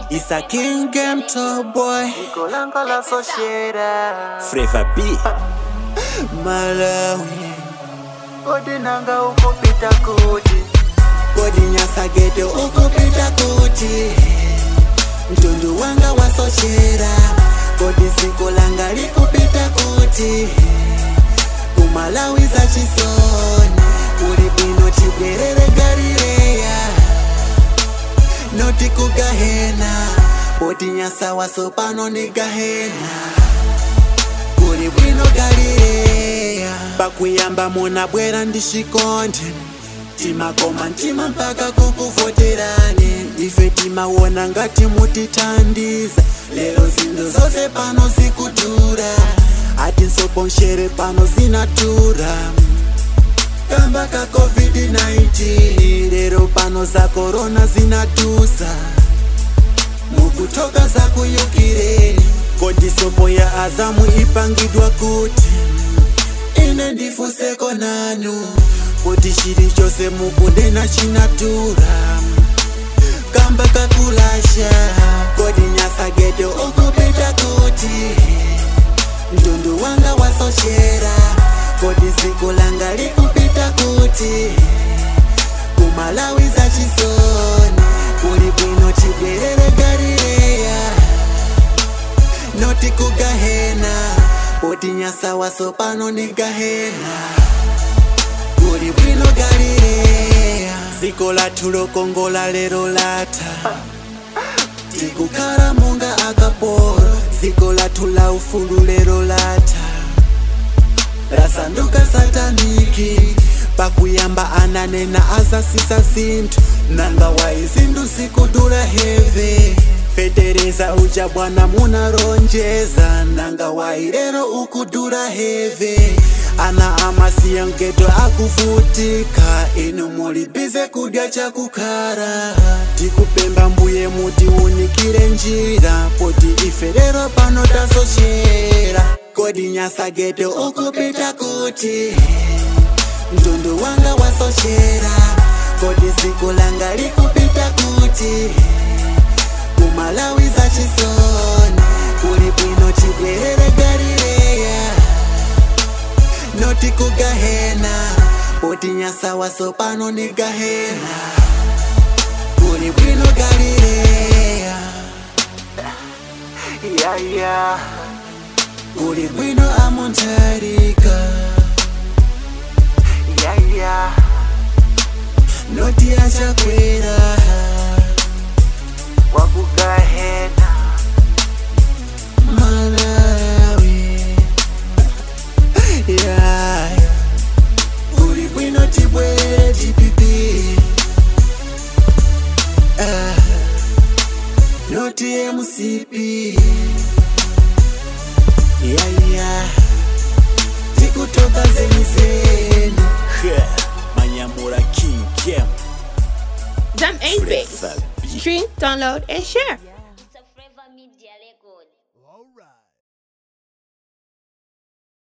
It's a king game top boy Golanga la soshera Flavor B Malawi Kodi nanga ukupita kuti Kodi nyasa ghetto ukupita kuti Mtundu wanga wasochera Kodi siku langa likupita kuti Kumalawi za chisoni Kuli bwino chibwerere Galileya Noti kugahena Kodi nyasa waso pano ni gahena Kuli bwino Galileya Pakuyamba munabwera ndishikonde timakoma ntima mpaka kukuvoterani ife timawona ngati mutitandiza lero zinthu zonse pano zikudura ati nsoponxere pano zinatura kamba ka covid-19 lero pano za korona zinatusa mukutoka za kuyukireni kodi sopo ya azamu ipangidwa kuti ine ndifuseko nanu kuti chili chose mukunena chinatura kamba kakulasha kodi nyasa ghetto ukupita kuti mtundu wanga wasochera kodi siku langa likupita kuti kumalawi za chisoni kuli bwino chibwerere galileya noti kugahena kodi nyasa waso pano ni gahena kuli bwino galileya ziko lathu lokongola lero latha tikukhala monga akapolo ziko lathu la ufulu lero latha lasanduka sataniki pakuyamba ananena azasisa zinthu nanga wayi zinthu zikudula heve fetereza uja bwana munaronjeza nanga wayi lero ukudula heve ana amasiya mgeto akuvutika inu mulibize kudya chakukhala tikupemba mbuye mutiunikire njira poti ife lero pano tasochera kodi nyasa geto ukupita kuti mtundu wanga wasochera kodi siku langa likupita kuti kumalawi za chisoni kuli bwino chibwerere galileya noti kugahena poti nyasa waso pano ni gahena kuli bwino galileya Yaya kuli bwino amontarika Yaya noti achakwera Wakugahena malawi yeah. kuli bwino tibwerere tipipi ah. noti mcp yeah, yeah. tikutoka zenizeni manyamura king kem Zam 8 base. Flavor B. Stream, download, and share.